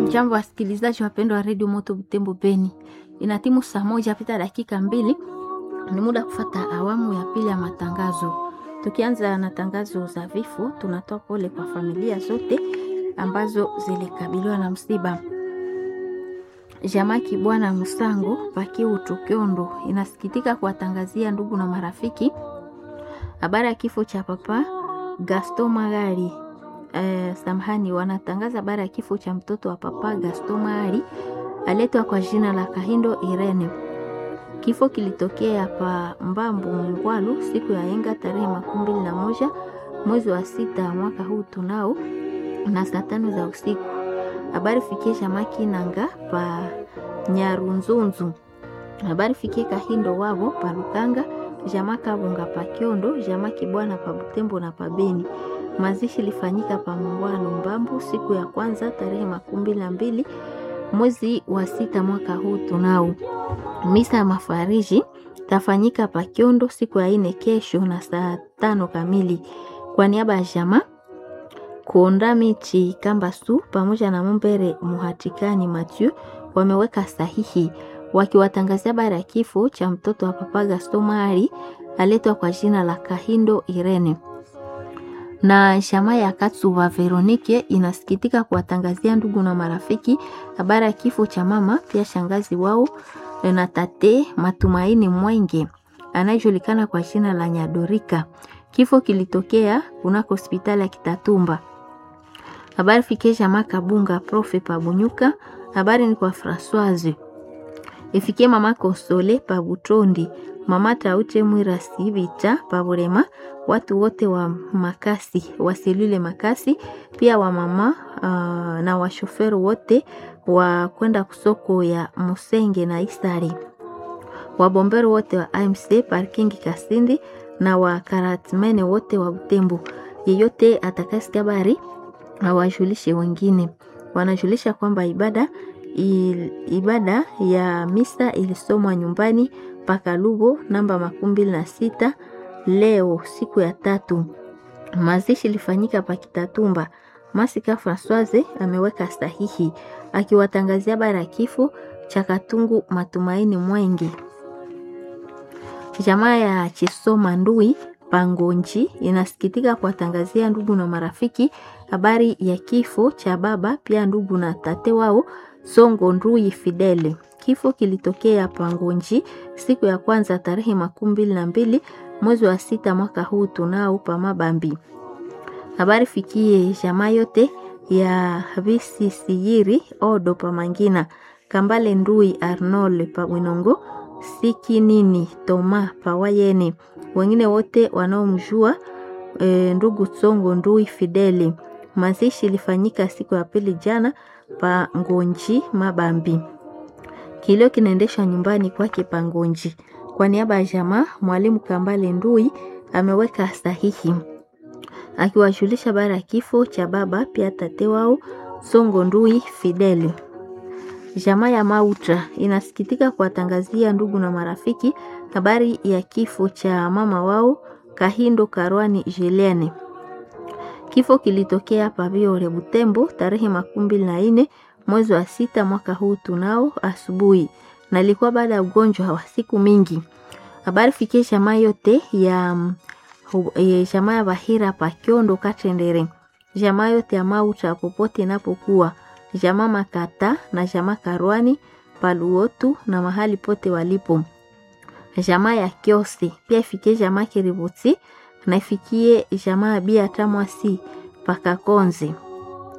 Jambo wasikilizaji wapendwa wa redio Moto Butembo Beni, inatimu saa moja pita dakika mbili, ni muda kufata awamu ya pili ya matangazo. Tukianza na tangazo za vifo, tunatoa pole kwa familia zote ambazo zilikabiliwa na msiba. Jamaki Bwana Musango Pakiu Tukiondo inasikitika kuwatangazia ndugu na marafiki habari ya kifo cha papa Gaston Magari. Eh, samahani, wanatangaza habari ya kifo cha mtoto wa papa Gaston Magari aletwa kwa jina la Kahindo Irene. Kifo kilitokea pa Mbambu Mungwalu siku ya enga tarehe makumi mbili na moja mwezi wa sita mwaka huu tunao na saa tano za usiku. Habari fikie Jamaki Nanga pa Nyarunzunzu. Habari fikie Kahindo wavo pa Lukanga, Jamaka Bunga pa Kiondo, Jamaki Bwana pa Butembo na pa Beni. Mazishi lifanyika pa Mungwalu Mbambu siku ya kwanza tarehe makumi mbili na mbili mwezi wa sita mwaka huu tunao. Misa ya mafariji tafanyika pa Kiondo siku ya ine kesho na saa tano kamili. Kwa niaba ya jamaa Kuonda Michi Kambasu pamoja na Mumbere Muhatikani Mathieu wameweka sahihi wakiwatangazia habari ya kifo cha mtoto wa papa Gaston Mari aletwa kwa jina la Kahindo Irene. Na shama ya Katsuba Veronike inasikitika kuwatangazia ndugu na marafiki habari ya kifo cha mama pia shangazi wao na tate Matumaini Mwenge anayejulikana kwa jina la Nyadorika. Kifo kilitokea kunako hospitali ya Kitatumba. Habari fikie jamaa Kabunga Profe Pabunyuka. Habari ni kwa Françoise. Ifikie mama Konsole Pabutondi, mama Taute Mwira Sibita Paburema, watu wote wa makasi wa selule makasi, pia wa mama uh, na washoferi wote wa kwenda kusoko ya Musenge na Isari, wabomberi wote wa AMC parking Kasindi na wakaratmene wote wa Butembo. Yeyote atakasikia habari awajulishe wengine. Wanajulisha kwamba ibada il, ibada ya misa ilisomwa nyumbani paka Lubo namba makumi mbili na sita leo siku ya tatu. Mazishi ilifanyika pa Kitatumba. Masika Françoise ameweka sahihi akiwatangazia habari ya kifo cha Katungu Matumaini Mwenge. Jamaa ya Chisoma Ndui Pangonji inasikitika kuwatangazia ndugu na marafiki habari ya kifo cha baba pia ndugu na tate wao Songo Ndui Fidele. Kifo kilitokea Pangonji siku ya kwanza tarehe makumi mbili na mbili mwezi wa sita mwaka huu tunao pa Mabambi. Habari fikie jamaa yote ya Visisiyiri Odo pa Mangina Kambale Ndui Arnold pa Winongo Siki nini Toma Pawayene, wengine wote wanaomjua e, ndugu Tsongo Ndui Fideli. Mazishi ilifanyika siku ya pili jana pa Ngonji Mabambi. Kilio kinaendeshwa nyumbani kwake pa Ngonji. Kwa niaba ya jamaa, mwalimu Kambale Ndui ameweka sahihi akiwajulisha bara ya kifo cha baba pia tate wao Tsongo Ndui Fideli. Jamaa ya Mautra inasikitika kuwatangazia ndugu na marafiki habari ya kifo cha mama wao Kahindo Karwani Julienne. Kifo kilitokea Paviore Butembo tarehe makumi mbili na nne mwezi wa sita mwaka huu tunao asubuhi, na ilikuwa baada ya ugonjwa wa siku mingi. Habari fikie jamaa yote ya jamaa ya Bahira Pakiondo Katendere, jamaa yote ya Mautra popote inapokuwa jamaa Makata na jamaa Karwani Paluotu na mahali pote walipo. Jamaa ya Kiosi pia ifikie jamaa Kiributi na ifikie jamaa Bia Tamwasi Pakakonze.